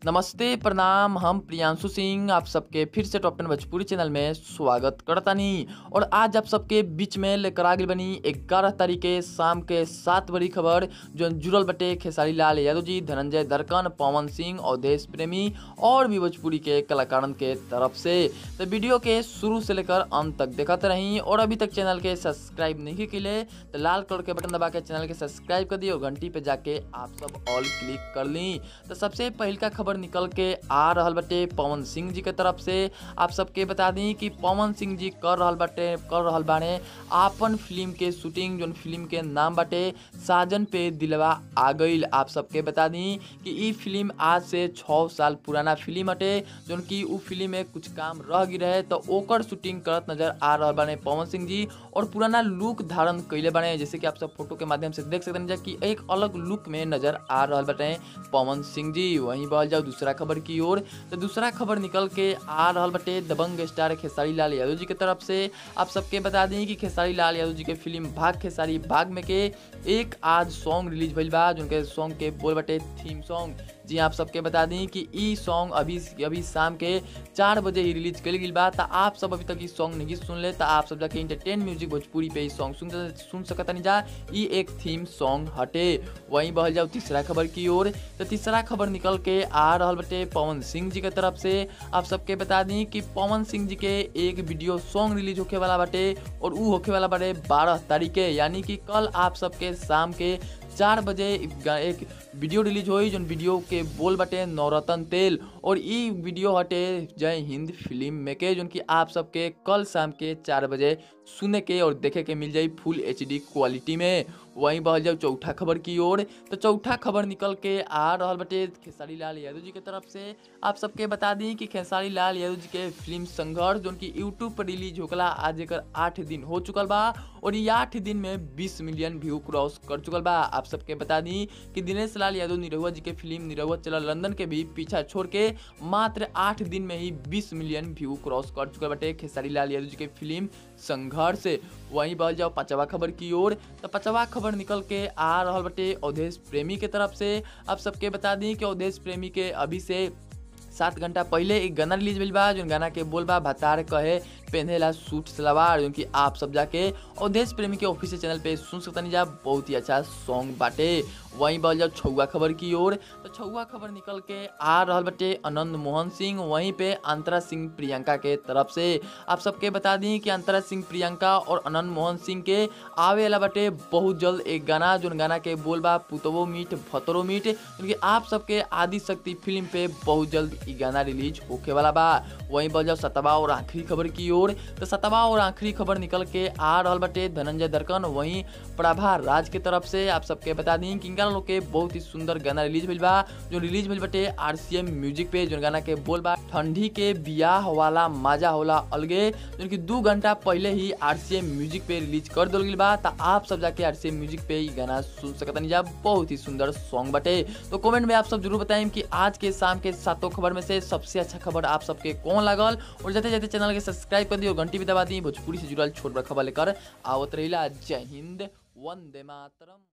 नमस्ते प्रणाम हम प्रियांशु सिंह आप सबके फिर से टॉप टेन भोजपुरी चैनल में स्वागत करतानी और आज आप सबके बीच में लेकर आ गई बनी ग्यारह तारीख के शाम के सात बड़ी खबर जो जुड़ल बटे खेसारी लाल यादव जी धनंजय दरकन पवन सिंह अवधेश प्रेमी और भी भोजपुरी के कलाकारन के तरफ से तो वीडियो के शुरू से लेकर अंत तक देखते रही और अभी तक चैनल के सब्सक्राइब नहीं के लिए तो लाल कलर के बटन दबा के चैनल के सब्सक्राइब कर दी और घंटी पे जाके आप सब ऑल क्लिक कर ली तो सबसे पहल का खबर निकल के आ रहल बटे पवन सिंह जी के तरफ से आप सबके बता दी कि पवन सिंह जी कर रहल बाटे कर रहल बाने आपन फिल्म के शूटिंग जोन फिल्म के नाम बाटे साजन पे दिलवा आ गईल आप सबके बता दी कि ई फिल्म आज से छः साल पुराना फिल्म हटे जोन कि उ फिल्म में कुछ काम रह गई रहे तो ओकर शूटिंग करत नजर आ रहल बाने पवन सिंह जी और पुराना लुक धारण कैले बाने जैसे कि आप सब फोटो के माध्यम से देख सकते हैं कि एक अलग लुक में नजर आ रहल बाटे पवन सिंह जी वहीं बहल जाओ दूसरा खबर की ओर तो दूसरा खबर निकल के आ रहल बटे दबंग स्टार खेसारी लाल यादव जी के तरफ से आप सबके बता दी कि खेसारी लाल यादव जी के फिल्म भाग खेसारी भाग में के एक आज सॉन्ग रिलीज भइल बा जिनके सॉन्ग के बोल बटे थीम सॉन्ग जी आप सबके बता दी कि ई सॉन्ग अभी अभी शाम के चार बजे ही रिलीज कल गई बा तो आप सब अभी तक ई सॉन्ग नहीं सुन ले तो आप सब जाके इंटरटेन म्यूजिक भोजपुरी पे ई सॉन्ग सुन सुन सकता नहीं जा ई एक थीम सॉन्ग हटे वहीं बहल जाओ तीसरा खबर की ओर तो तीसरा खबर निकल के आ रहा बटे पवन सिंह जी के तरफ से आप सबके बता दी कि पवन सिंह जी के एक वीडियो सॉन्ग रिलीज होके वाला बाटे और ऊ होके वाला बाटे बारह तारीख के यानी कि कल आप सबके शाम के चार बजे एक वीडियो रिलीज हुई जो वीडियो के बोल बटे नवरत्न तेल और ई वीडियो हटे जय हिंद फिल्म में के जो कि आप सबके कल शाम के चार बजे सुने के और देखे के मिल जाई फुल एच क्वालिटी में वहीं बहल जाओ चौथा खबर की ओर तो चौथा खबर निकल के आ रहा बटे खेसारी लाल यादव जी के तरफ से आप सबके बता दी कि खेसारी लाल यादव जी के फिल्म संघर्ष जो कि यूट्यूब पर रिलीज होकला आज एक आठ दिन हो चुकल बा और ये आठ दिन में बीस मिलियन व्यू क्रॉस कर चुकल बा आप सबके बता दी कि दिनेश लाल यादव निरहुआ जी के फिल्म निरहुआ चला लंदन के भी पीछा छोड़ के मात्र आठ दिन में ही बीस मिलियन व्यू क्रॉस कर चुकल बटे खेसारी लाल यादव जी के फिल्म संघर्ष वहीं बल जाओ पांचवा खबर की ओर तो पांचवा खबर निकल के आ रहा बटे अवधेश प्रेमी के तरफ से आप सबके बता दी कि अवधेश प्रेमी के अभी से सात घंटा पहले एक गाना रिलीज भइल बा जो गाना के बोल बा भतार कहे पहनेला सूट सलवार जो कि आप सब जाके अवधेश प्रेमी के ऑफिशियल चैनल पे सुन सकता नहीं जा बहुत ही अच्छा सॉन्ग बाटे वहीं बल जाओ छुआ खबर की ओर तो छुआ खबर निकल के आ रहा बटे आनंद मोहन सिंह वहीं पे अंतरा सिंह प्रियंका के तरफ से आप सबके बता दी कि अंतरा सिंह प्रियंका और आनंद मोहन सिंह के आवे वाला बटे बहुत जल्द एक गाना जो गाना के बोल बा पुतवो मीट भतरो मीट क्योंकि आप सबके आदि शक्ति फिल्म पे बहुत जल्द ई गाना रिलीज होके वाला बा वहीं बल जाओ सतवा और आखिरी खबर की ओर तो सतवा और आखिरी खबर निकल के आ रहा बटे धनंजय दरकन वहीं प्रभा राज के तरफ से आप सबके बता दी कि इनका लोग के बहुत ही सुंदर गाना रिलीज भइल बा जो रिलीज भइल बटे आरसीएम म्यूजिक पे जो गाना के बोल बा ठंडी के बियाह वाला मजा होला अलगे जो कि दू घंटा पहले ही आरसीएम म्यूजिक पे रिलीज कर दिल गई बा तो आप सब जाके आरसीएम म्यूजिक पे ये गाना सुन सकता नहीं जा बहुत ही सुंदर सॉन्ग बटे तो कमेंट में आप सब जरूर बताएं कि आज के शाम के सातों खबर में से सबसे अच्छा खबर आप सबके कौन लागल और जाते जाते चैनल के सब्सक्राइब कर दी और घंटी भी दबा दी भोजपुरी से जुड़ल छोट बड़ा खबर लेकर आवत रही जय हिंद वंदे मातरम